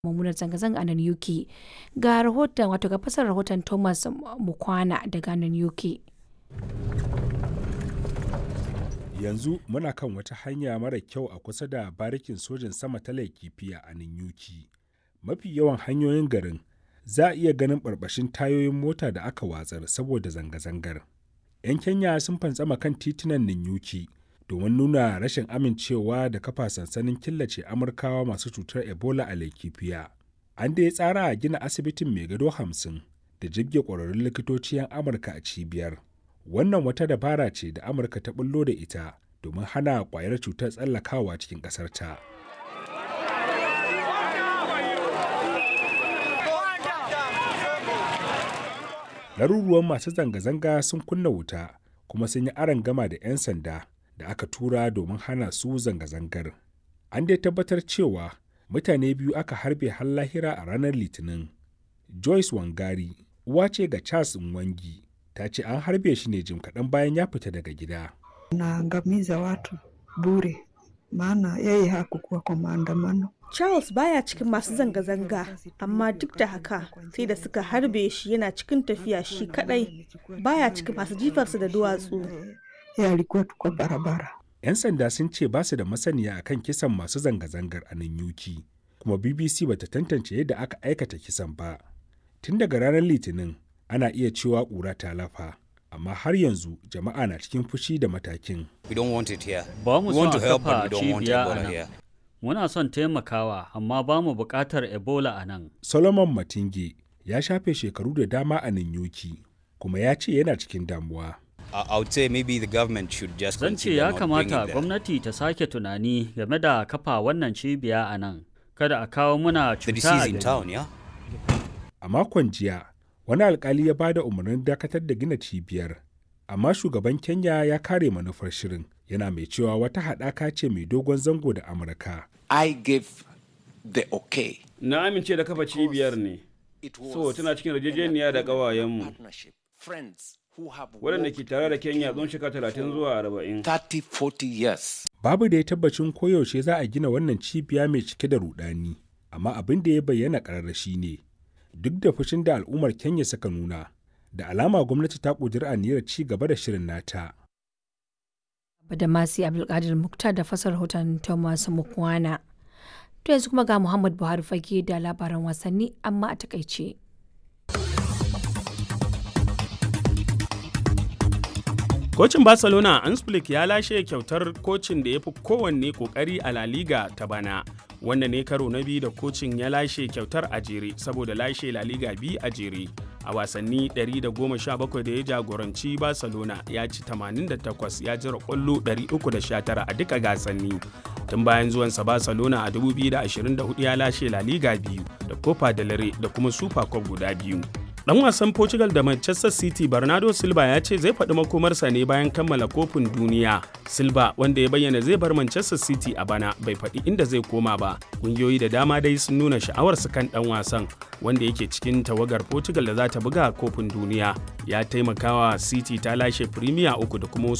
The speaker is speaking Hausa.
mummunar zanga-zanga a nan UK. Ga rahoton wato ga fasar rahoton Thomas Mukwana daga nan UK. yanzu muna kan wata hanya mara kyau a kusa da barikin sojin sama ta laikifiya a ninyuki mafi yawan hanyoyin garin za a iya ganin barbashin tayoyin mota da aka watsar saboda zanga-zangar 'yan kenya sun fantsama kan titunan ninyuki domin nuna rashin amincewa da kafa sansanin killace amurkawa masu cutar ebola a laikifiya an da ya tsara a gina asibitin mai gado hamsin da jibge ƙwararrun likitoci 'yan amurka a cibiyar wannan wata dabara ce da amurka ta bullo da ita domin hana kwayar cutar tsallakawa cikin ƙasarta. laruruwan masu zanga-zanga sun kunna wuta kuma sun yi aron gama da 'yan sanda da aka tura domin hana su zanga-zangar an dai tabbatar cewa mutane biyu aka harbe har lahira a ranar litinin joyce wangari uwa ce ga charles nwangi ta ce an harbe shi ne jim kaɗan bayan ya fita daga gida. Naangamiza watu bure, maana yeye hakukuwa kwa maandamano. Charles baya cikin masu zanga-zanga, amma duk da haka sai da suka harbe shi yana cikin tafiya shi kadai baya cikin masu jifarsa da duwatsu. Yeye alikuwa tu kwa barabara. 'Yan sanda sun ce ba su da masaniya akan kisan masu zanga-zangar a nan yuki, kuma BBC bata tantance yadda aka aikata kisan ba. Tun daga ranar Litinin, ana iya cewa ƙura ta lafa amma har yanzu jama'a na cikin fushi da matakin. Ba mu son a kafa cibiya a nan. Muna son taimakawa amma ba mu buƙatar Ebola a nan. Solomon Matinge ya shafe shekaru da dama a Ninyoki kuma ya ce yana cikin damuwa. Zan ce ya kamata gwamnati ta sake tunani game da kafa wannan cibiya a nan. Kada a kawo muna cuta a gari. A makon jiya, wani alkali ya bada umarnin dakatar da gina cibiyar amma shugaban kenya ya kare manufar shirin yana mai cewa wata haɗaka ce mai dogon zango da amurka i gave the okay na amince da kafa cibiyar ne so tana cikin yarjejeniya da ƙawayenmu waɗanda ke tare da kenya tsawon shekara talatin zuwa arba'in 30-40 years babu da ya tabbacin koyaushe za a gina wannan cibiya mai cike da rudani amma abin da ya bayyana ƙararrashi ne duk da fushin da al'ummar Kenya suka nuna, da alama gwamnati ta ƙudiri aniyar ci gaba da shirin nata. Da masu Abdulkadir Muktar da fasar rahoton Thomas Mukwana. To yanzu kuma ga Muhammad Buhari fage da labaran wasanni amma a takaice. Kocin Barcelona Ansflick ya lashe kyautar kocin da ya fi kowanne kokari a La Liga ta bana. Wannan ne karo na biyu da kocin ya lashe kyautar a jere saboda lashe La Liga biyu a jere. A wasanni 117 da ya jagoranci Barcelona ya ci 88 ya jira kwallo 319 a duka gasanni. Tun bayan zuwansa Barcelona a 2024 ya lashe La Liga biyu da Copa del Rey da kuma Super Cup guda biyu. Dan wasan Portugal da Manchester City Bernardo Silva ya ce zai faɗi makomarsa ne bayan kammala kofin duniya. Silva wanda ya bayyana zai bar Manchester City a bana bai faɗi inda zai koma ba. Kungiyoyi da dama dai sun nuna sha'awarsu kan ɗan wasan wanda yake cikin tawagar Portugal da za ta buga kofin duniya. Ya taimakawa City ta lashe Premier uku da kuma wasu